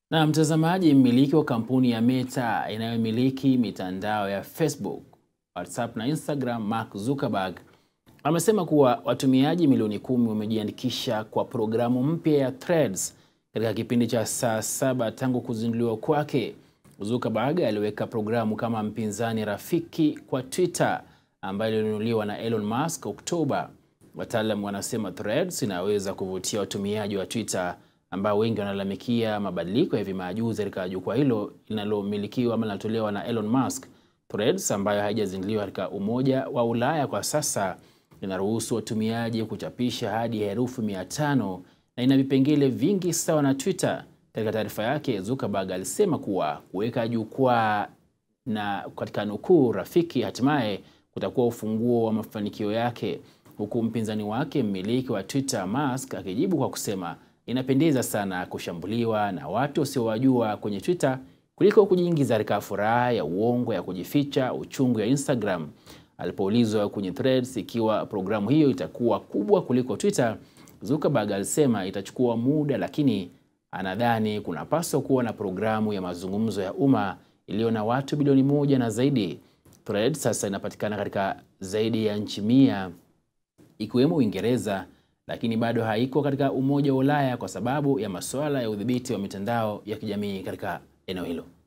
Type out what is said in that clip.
Na mtazamaji, mmiliki wa kampuni ya Meta inayomiliki mitandao ya Facebook, WhatsApp na Instagram, Mark Zuckerberg amesema kuwa watumiaji milioni kumi wamejiandikisha kwa programu mpya ya Threads katika kipindi cha saa saba tangu kuzinduliwa kwake. Zuckerberg aliweka programu kama mpinzani rafiki kwa Twitter ambayo ilinunuliwa na Elon Musk Oktoba. Wataalamu wanasema Threads inaweza kuvutia watumiaji wa Twitter ambao wengi wanalalamikia mabadiliko ya hivi majuzi katika jukwaa hilo linalomilikiwa ama linalotolewa na Elon Musk. Threads ambayo haijazinduliwa katika Umoja wa Ulaya kwa sasa inaruhusu watumiaji kuchapisha hadi herufi mia tano na ina vipengele vingi sawa na Twitter. Katika taarifa yake, Zuckerberg alisema kuwa kuweka jukwaa na katika nukuu rafiki hatimaye kutakuwa ufunguo wa mafanikio yake, huku mpinzani wake mmiliki wa Twitter Musk akijibu kwa kusema inapendeza sana kushambuliwa na watu wasiowajua kwenye Twitter kuliko kujiingiza katika furaha ya uongo ya kujificha uchungu ya Instagram. Alipoulizwa kwenye Threads ikiwa programu hiyo itakuwa kubwa kuliko Twitter, Zuckerberg alisema itachukua muda, lakini anadhani kunapaswa kuwa na programu ya mazungumzo ya umma iliyo na watu bilioni moja na zaidi. Threads sasa inapatikana katika zaidi ya nchi mia ikiwemo Uingereza, lakini bado haiko katika Umoja wa Ulaya kwa sababu ya masuala ya udhibiti wa mitandao ya kijamii katika eneo hilo.